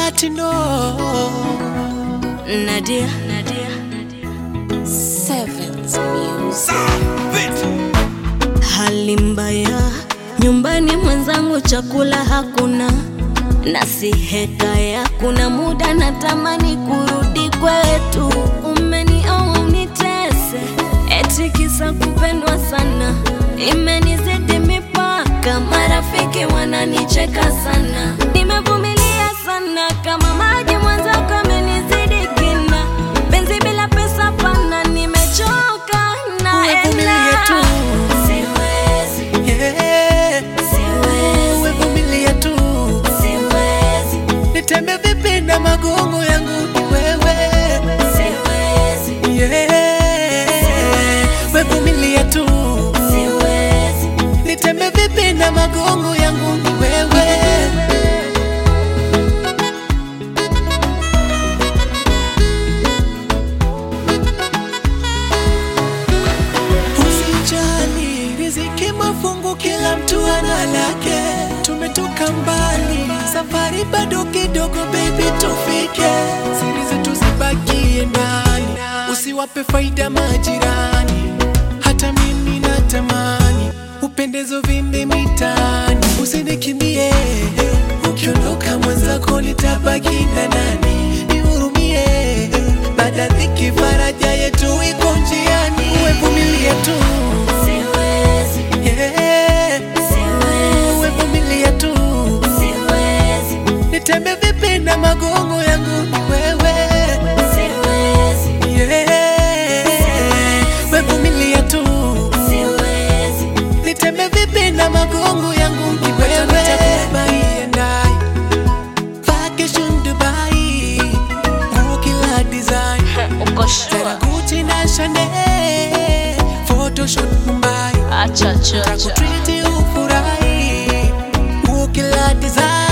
Latino. Nadia, Nadia, Sevens Music. Hali mbaya nyumbani, mwenzangu, chakula hakuna na si hekaya. Kuna muda natamani kurudi kwetu, umenioa unitese, eti kisa kupendwa sana, imenizidi mipaka, marafiki wananicheka sana, nimevumilia sana kama maji, mwenzako amenizidi kina, penzi bila pesa pana, nimechoka Uvumilie naenda, tu. siwezi, Yeah. siwezi, Uvumilie tu. siwezi, Nitembe vipi na magongo yangu ni wewe. siwezi. Yeah. Wevumilie tu. Siwezi, Nitembe vipi na magongo yangu ni wewe. Usijali, riziki mafungu, kila mtu ana lake. Tumetoka mbali, safari bado kidogo, baby, tufike. Siri zetu zibakie ndani, usiwape faida majirani. Hata mimi natamani upendezo vimbe mitaani, usinikimbie. Ukiondoka mwenzako nitabaki na nani? Nihurumie, baada dhiki faraja yetu iko njiani. Wevumilie tu, siwezi, yeah. siwezi, Wevumilie tu, siwezi, nitembe vipi na magongo yangu ni wewe, siwezi, yeah. Wevumilie tu, siwezi, nitembe vipi na magongo yangu ni wewe. Nitakubai and I, vacation Dubai, nguo kila design uko Tena sure? Gucci na Chanel, photoshoot Mumbai, Acha, acha, acha. Treat ufurahi, nguo kila design